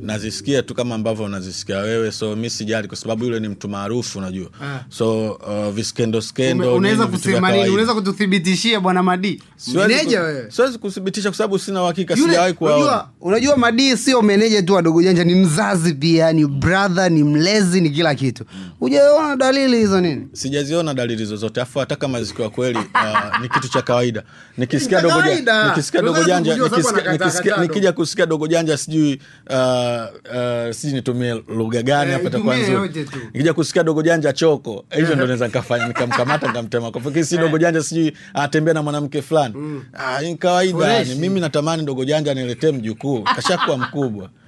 nazisikia tu kama ambavyo unazisikia wewe so mi sijali kwa sababu yule ni mtu maarufu unajua Ah. so uh, viskendo Ume- skendo unaweza nini, vitu vya kusema nini kawaida. unaweza kututhibitishia bwana madi Siwezi meneja ku- wewe siwezi kuthibitisha kwa sababu sina uhakika Yule- sijawahi kuwaona unajua, unajua madii sio meneja tu wadogo janja ni mzazi pia ni brother ni mlezi ni kila kitu hujaona dalili hizo nini sijaziona dalili zozote afu hata kama zikiwa kweli uh, ni kitu cha kawaida nikisikia Ni cha dogo kawaida. janja nikisikia dogo Unaweza janja kujua sababu nikisikia- anakataa nikisikia- kataa nikija kusikia dogo janja sijui uh, uh, sijui nitumie lugha gani Eh, hapa itakuwa itumie nzuri yote tu. nikija kusikia dogo janja choko hivyo ndo naweza nikafanya nikamkamata nikamtema kwa fikiri si dogo janja sijui anatembea na mwanamke fulani ah, ni kawaida Fresh. yani mimi natamani dogo janja niletee mjukuu kashakuwa mkubwa